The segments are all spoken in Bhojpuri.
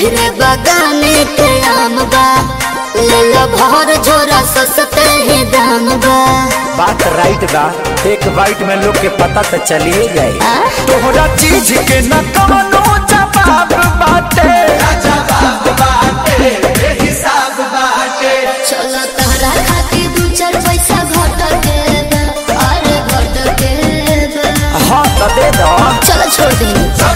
ओहरे बगाने के आम बा ले लो भर झोरा सस्ते ही दाम बा बात राइट बा एक बाइट में लोग के पता तो चलिए जाए आ? तोहरा चीज के न कवनो जवाब बाटे चलो तहरा खातिर दू चार पैसा घट के बा, अरे घट के बा। हाँ तो दे दो चलो छोड़ दी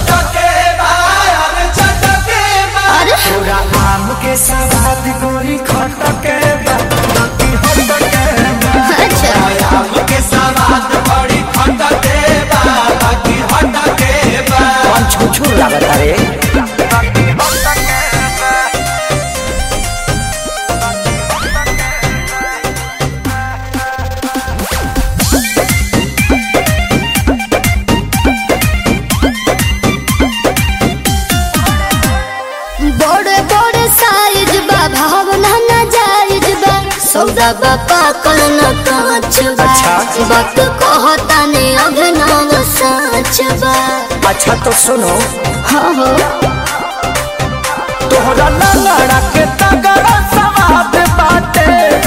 अरे पूरा आम के सवाद गोरी खट के बा, बाकी हट के बा। अच्छा कौन छुछू लागत रे बड़े बड़े साइज बा भावना ना जायज बा सौदा बा पाकल न कांच बा अच्छा। बात कहता ने अभिनव सच बा अच्छा तो सुनो हाँ हो तोहरा लंगड़ा के तगड़ा सवाद बाटे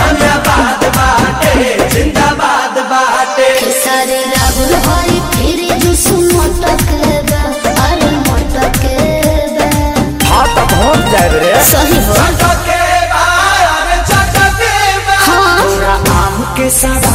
सारे राहुल हरी फिर जुस मटक बा अरे मटक बा हाँ तो पहुँच जाए रे सही हो हाँ पूरा आम के सवाद